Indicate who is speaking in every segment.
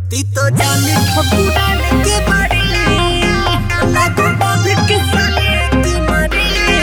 Speaker 1: ती तो जाने ठकुराने के बारे लागो बांध के साले की मारे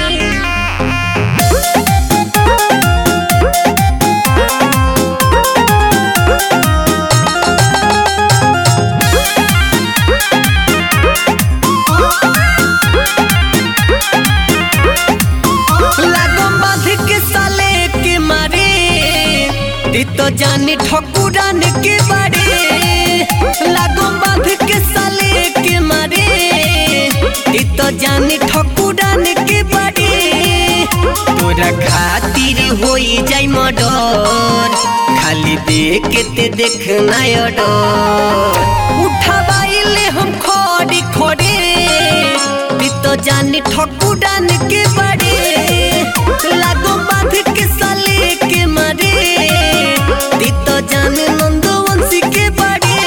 Speaker 1: लागो बांध के साले के मारे ती तो जाने ठकुरान के बारे लागो बांध के साले के मारे ती तो जाने ठकुरान के बारे तोरा खातिर होई जाई मर्डर खाली देख के ते देखना डर उठावाइले हम खड़ी खड़े ती तो जाने ठकुरान के बारे लागो बांध के साले के मारे ती तो जाने नंदवंशी के बारे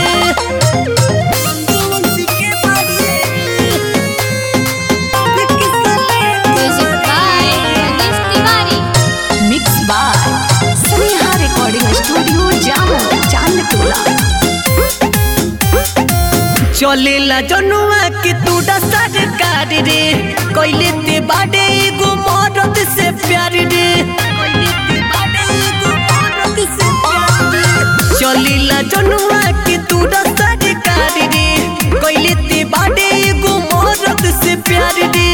Speaker 1: नंदवंशी के बारे बांध के साले के
Speaker 2: Music by Ramesh Tiwari.
Speaker 3: Mix by Sneha recording studio जामो चांदटोला
Speaker 1: चलेला जनुआ के तूड़ा सरकार रे कोइले ते बाडे एगो मरद से प्यार रे कोइले ते बाडे एगो मरद से प्यार रे चलेला जनुआ के तूड़ा सरकार रे कोइले ते बाडे एगो मरद से प्यार रे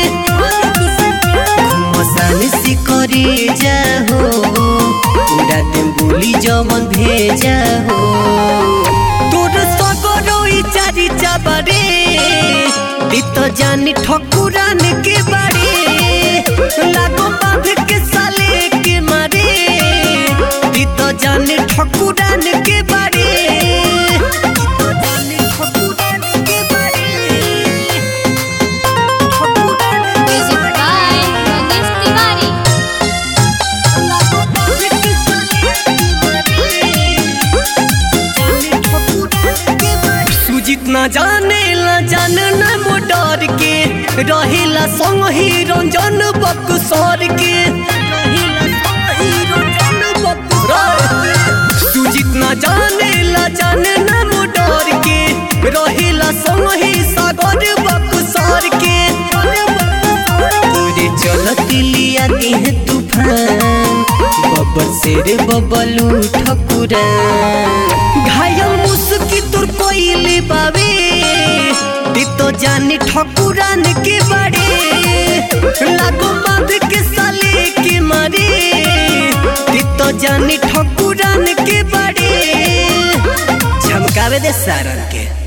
Speaker 1: मसान से करे जाहो पूरा दिन बोली जमन भेजा हो তোর সগরই চারি চাবারে দিত জানি ঠকুরান কে বাড়ি লাগো বাঁধ কে সালে কে মারে দিত জানি ঠকুরান কে বাড়ি দিত জানি ঠকুরান কে বাড়ি ঠকুরান কে
Speaker 2: Music by Ramesh Tiwari.
Speaker 1: লাগো বাঁধ কে সালে কে मारे सुजित ना जाने ला जान न मोटर के रहेला संग ही रंजन बक्सर के रहेला संग ही रंजन बक्सर के। सुजित ना जाने ला जान न मोटर के रहेला संग ही सागर बक्सर के पूरे चलती लिया है तूफान बब्बर शेर बबलू ठकुरान घायल मुस्की तोर कोइले बावे ती तो जाने ठकुरान के बारे लागो बांध के साले के मारे ती तो जाने ठकुरान के बारे झमकावे दे सारन के